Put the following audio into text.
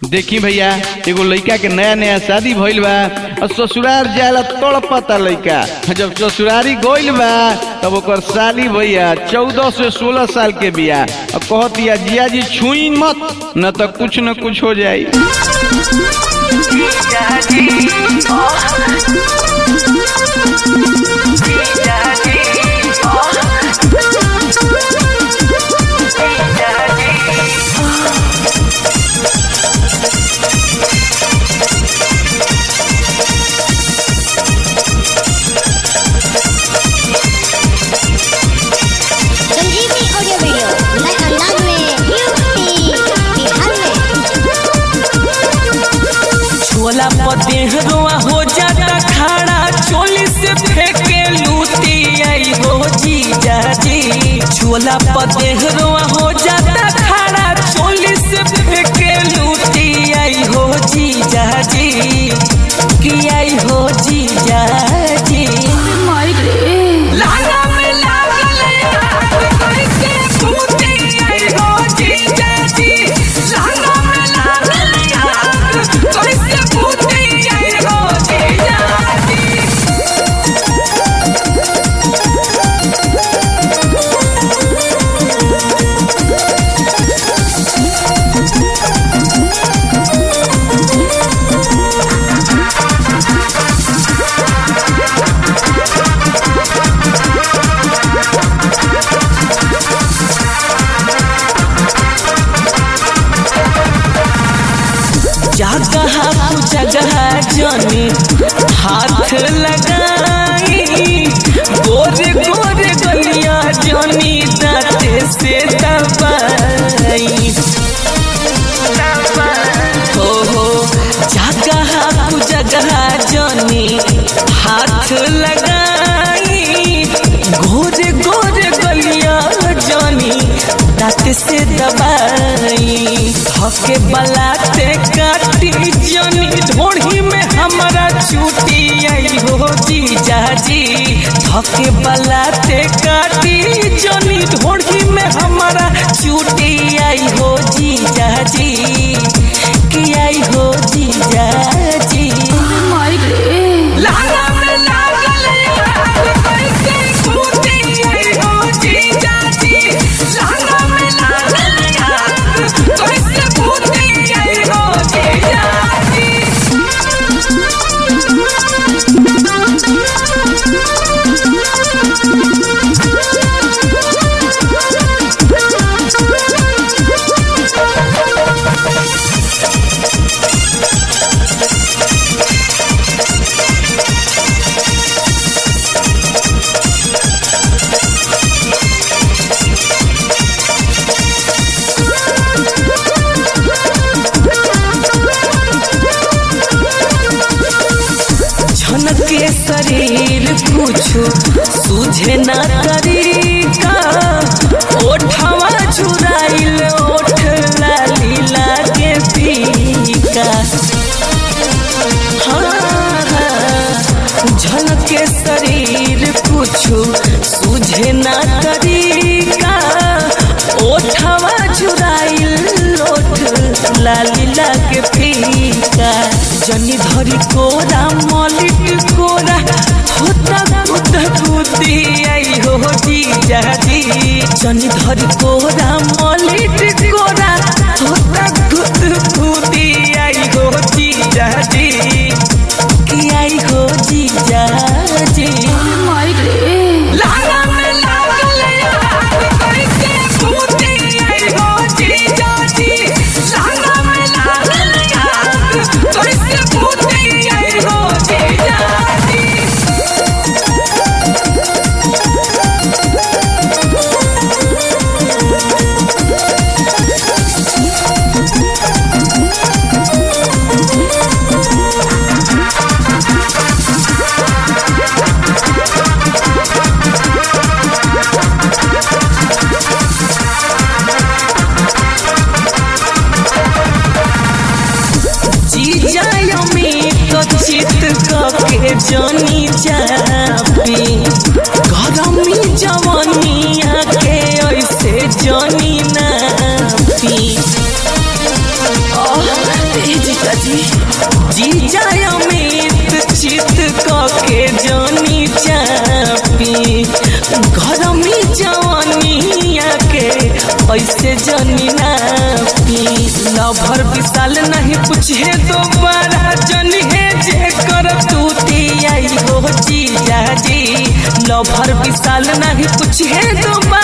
देखी भैया एगो लड़का के नया नया शादी भइल बा और ससुराल जाला तड़पता लड़का जब ससुरारी गइल बा तब ओकर साली भैया चौदह से सोलह साल के बिया और कहतिया जिया जी छुई मत न तो कुछ न कुछ हो जाई संजीवनी ऑडियो वीडियो नए अंदाज में यूपी बिहार में छोला पतेह रोआ हो जाता खाड़ा चोली से फेंके लूटी आई हो जीजा जी छोला पतेह रोआ हो जाता खाड़ा चोली से फेंके लूटी आई हो जीजा जी की आई हो जीजा जी लाला में लागल आग कैसे फूटी आई हो जीजा जी लाला में लागल आग कैसे फूटी आई हो जीजा जी जगह तू जगह जनी हाथ लगाई गोरे गोरे गलिया जनी दाते से दबाई हो हो जगह तू जगह जनी हाथ लगाई गोरे गोरे गलिया जनी दांत से दबाई धके बलाते काटी जनी ढोढ़ी में हमारा छूटी आई हो जीजा जी धके बलाते काटी जनी ढोढ़ी में हमारा छूटी आई हो जीजा जी की आई हो जीजा जी लाला में लागल आग कैसे फूटी आई हो जीजा जी लाला में लागल आग कैसे फूटी आई हो जीजा जी झनके शरीर कुछ सूझे न तरीका ओठवा झुराइल ओठ लाली लागे फीका हाँ, हाँ, झनके शरीर कुछ सूझे न तरीका ओठवा झुराइल ओठ लाली लागे फीका जनी धरी कोरा मलिक कोरा होता खुद खुदी आई हो जीजा जी जनी धरी कोरा मलिक कोरा होता खुद खुदी आई हो जीजा जी की आई हो जीजा जी लाला में लागल आग कैसे फूटी आई हो जीजा जी लाला में लागल आग कैसे फूटी आई हो जीजा जी जीजा यमी तो चित के जनी चापी गरमी जवनिया के ऐसे जनी नापी जीजा जी जीजा अमित चित के जानी चापी घर में जवानिया के ऐसे जानी नापी लभर विशाल नहीं पूछे दोबारा जन है जे कर तूती आई हो जीजा जी लभर विशाल नहीं पूछे दोबारा